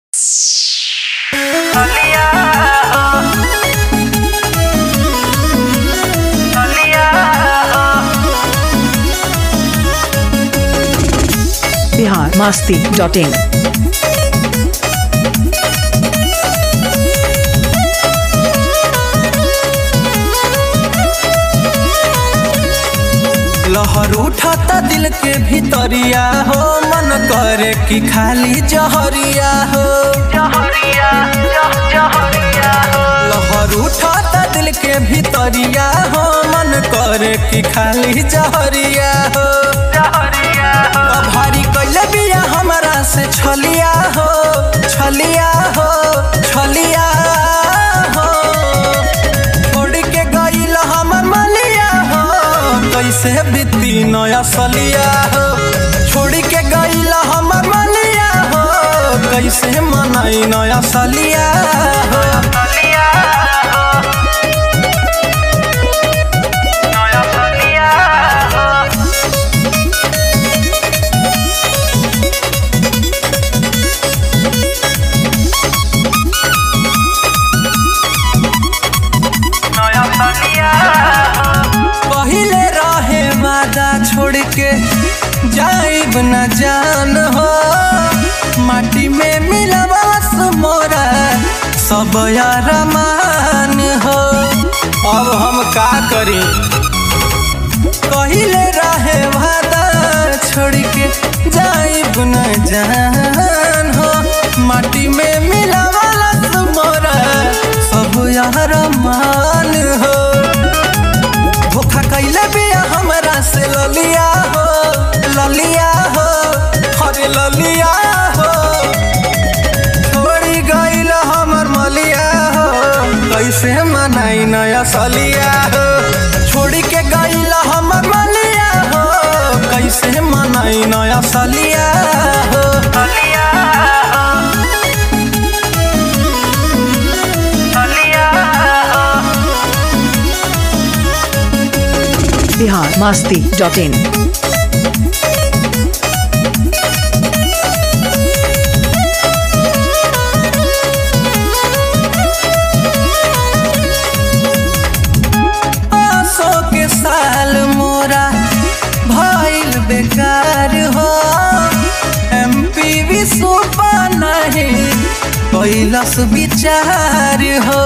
Bihar Masti dot in लहर उठाता दिल के भीतरिया हो मन करे कि खाली जहरिया हो लहर उठाता दिल के भीतरिया हो मन करे कि खाली जहरिया हो अब भारी कैले बिया हमरा से छलिया हो छलिया हो छलिया हो छोड़ के गईल हमर मलिया हो कैसे बीती नया सलिया हो छोड़ के गईल हमर मलिया हो कैसे मनाई नया सलिया हो पहिले रहे वादा छोड़ के जाइब न जान हो माटी में मिलवास मोरा सब यारमान हो अब हम का करी पहिले रहे वादा छोड़ के जाइब न जान हो माटी में मिलवास मोरा सब यारमान हो धोखा कैले बिया हमरा से ललिया हो ललिया हो अरे ललिया हो छोड़ी गईल हमर मलिया हो कैसे मनाई नया सलिया हो छोड़ी के गईल हमर मलिया हो कैसे मनाई नया सलिया हो बिहार मास्ती डॉट इन आसो के साल मोरा भइल बेकार हो एमपी विश्व नहीं कैलस विचार हो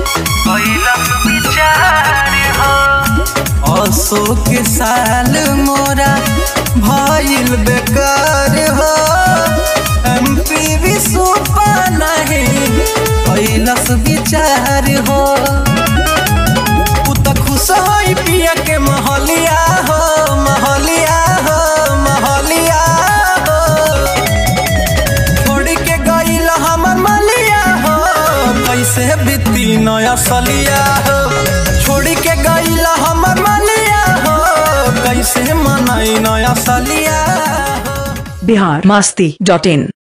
असो के साल मोरा भइल बेकार हो एमपी विश्व नहीं कैलस विचार हो उ त खुश होई पिया के महलिया हो महलिया हो महलिया हो छोड़ के गईल हमर मलिया हो कैसे बीती नया सलिया हो छोड़ के गईल हमर मलिया हो कैसे मनाई नया सलिया हो बिहार मास्ती डॉट इन